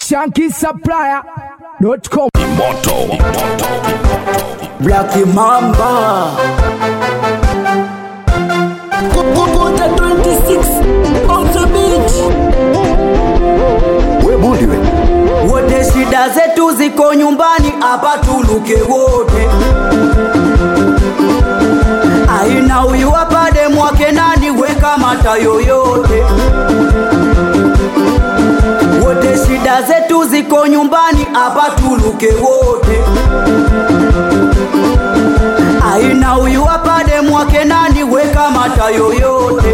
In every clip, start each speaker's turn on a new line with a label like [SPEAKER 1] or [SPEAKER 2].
[SPEAKER 1] shankisupplier.com
[SPEAKER 2] Black Mamba Kukuta 26 on the beach
[SPEAKER 3] we bundi we
[SPEAKER 2] Wote shida zetu ziko nyumbani hapa tuluke wote Aina huyu apade mwake nani weka mata yoyote Wote shida zetu ziko nyumbani hapa tuluke wote Aina huyu apade mwake nani weka mata yoyote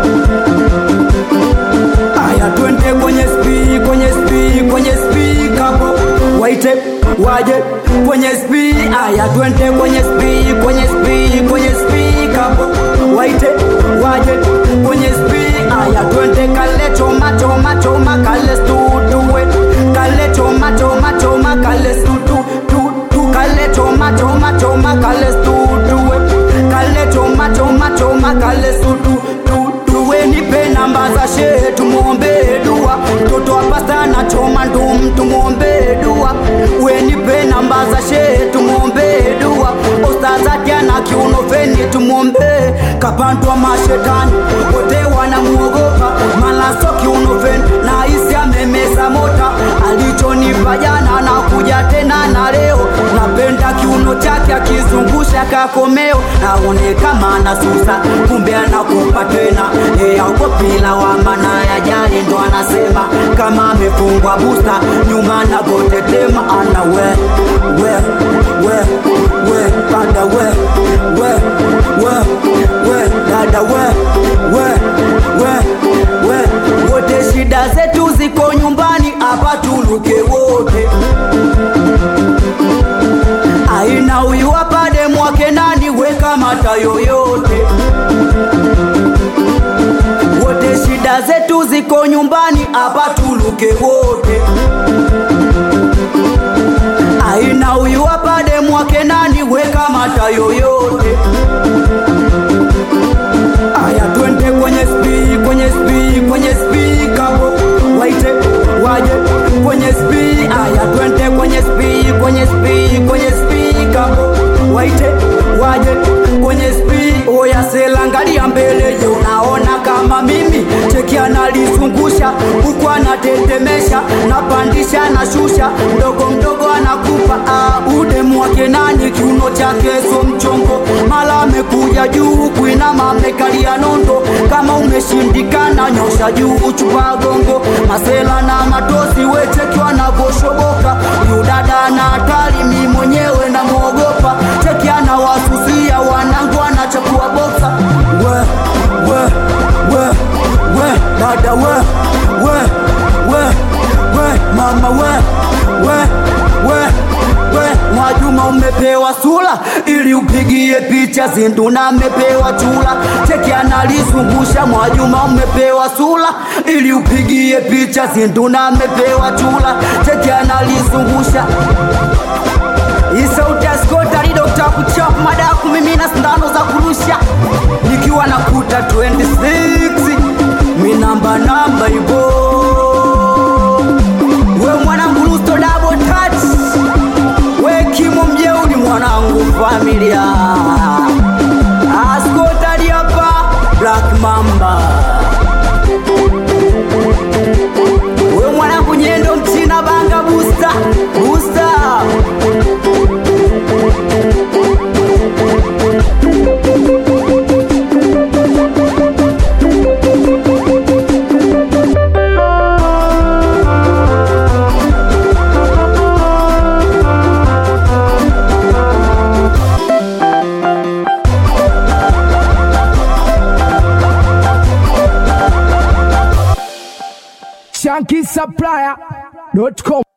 [SPEAKER 2] Aya twende kwenye spi kwenye spi kwenye spi kapo waite waje kwenye spi aya twende kwenye spi kwenye spi kwenye spi kapo waite waje kwenye spi aya twende kale choma choma choma kale stutuwe kale choma choma choma kale stutu tu tu kale choma choma choma kale stutuwe kale choma choma choma kale stutu tu tuwe nipe namba za shehe tumwombe dua mtoto wa pasta na choma ndum tumwombe dua we nipe namba za shehe tumwombe dua ostazake na kiuno feni tumwombe kapandwa mashetani wote wanamuogopa malaso kiuno feni na isi amemeza mota alichonipa jana na kuja tena na leo napenda kiuno chake akizungusha kakomeo naone kama anasusa kumbe anakupa tena eyaukopila wa mana ya jali ndo anasema kama amefungwa busta nyuma navotetema ana we we we we dada we we we we dada we we we we wote shida zetu ziko nyumbani hapa tuluke wote aina huyu apade mwake nani weka mata yoyote wote shida zetu ziko nyumbani hapa tuluke wote aina huyu apade mwake nani weka mata yoyote aya twende kwenye spi kwenye spi kwenye spi kapo waite waje kwenye spi aya twende kwenye spi kwenye spi kwenye spi kapo waite waje kwenye spi oya selangalia mbele je unaona kama mimi cheki analizungusha huku anatetemesha napandisha na shusha mdogo mdogo anakupa ah, udemu wake nani kiuno chake so mchongo mala amekuja juu kuinama amekalia nondo kama umeshindikana nyosha juu chupa gongo masela na matosi wechekiwa navoshoboka huyu dada na hatari mi mwenyewe namwogopa cheki anawasusia wanangu anachakua boksa we we we we dada we we we we mama we we we we Mwajuma umepewa sula ili upigie picha zinduna amepewa chula cheki analizungusha Mwajuma umepewa sula ili upigie picha zinduna amepewa chula cheki analizungusha Isauti ya skota ni dokta kuchap mada ya kumimina sindano za kurusha nikiwa na kuta 26 mi namba namba ivo we mwanangu lusto double touch we kimo mjeuri mwanangu familia askotali hapa black mamba we mwanangu nyendo mchina banga busta busta
[SPEAKER 1] shankisupplier.com